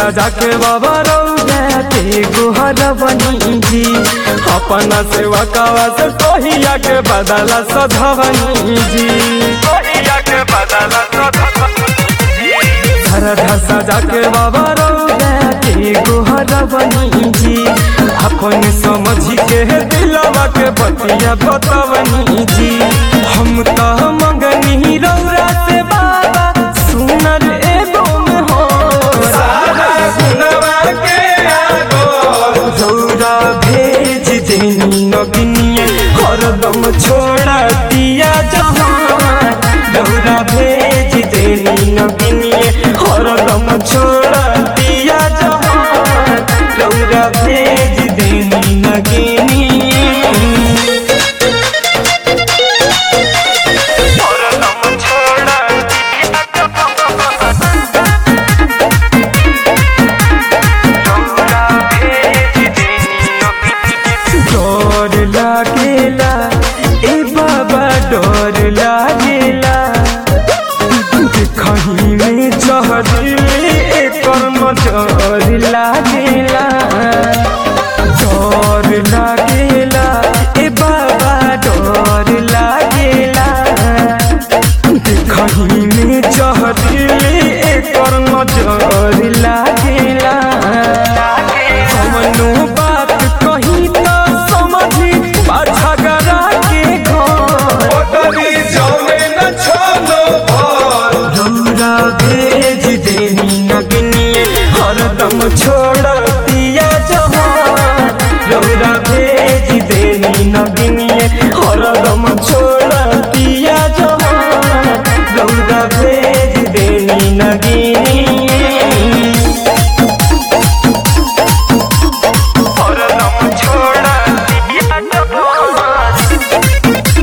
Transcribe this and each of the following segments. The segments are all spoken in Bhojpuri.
सजा के बाबा रौदा के गुहर बनी जी अपना सेवा कावा से कहिया के बदला सधवनी जी कहिया के बदला धरधा सजा के बाबा रौदा के गुहर बनी जी अपन समझ के दिलवा के बतिया बतवनी जी हम तो मंगनी रौरा से बाबा सुनर एगो में हो रौरा भेज देनी नगिनिए हरदम छोड़ा दिया जहां रौरा भेज देनी नगिनिए हरदम छोड़ा दिया जहां रौरा भेज देनी नगिनिए हरदम छोड़ा डर लागेला ए बाबा डर लागेला कहीं में चहदिले एकर नजर लागेला डर लागेला ए बाबा डर लागेला कहीं में चहदिले एकर नजर लागेला हमनो बात कही तो समझी पाछा गरा के घर रौरा भेज देनी नगनिए हरदम छोड़ दिया जहां रौरा भेज देनी नगनिए हरदम छोड़ दिया जहां रौरा भेज देनी नगिनिए हरदम छोड़ दिया जहां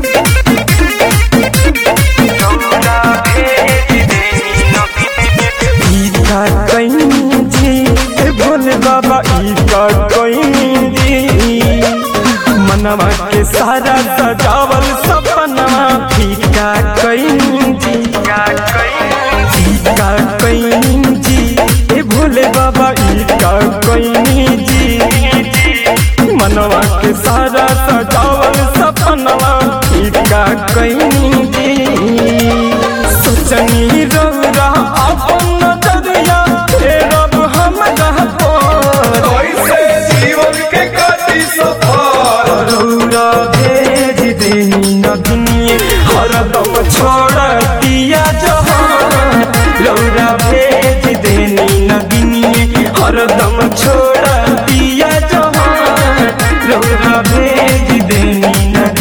ईका कहीं जी ए भोले बाबा ईका कहीं जी मनवा के सारा सजावल सपनवा फीका कहीं जी ईका कहीं जी ए भोले बाबा ईका कहीं जी मनवा के सारा सजावल सपनवा फीका कहीं जी सोचनी रौरा अपन नजरिया फेरब हम रहबो रौरा भेज देनी नगनिए हरदम छोड़ दिया जहां रौरा भेज देनी नगनिए हरदम छोड़ दिया जहां रौरा भेज देनी नगनिए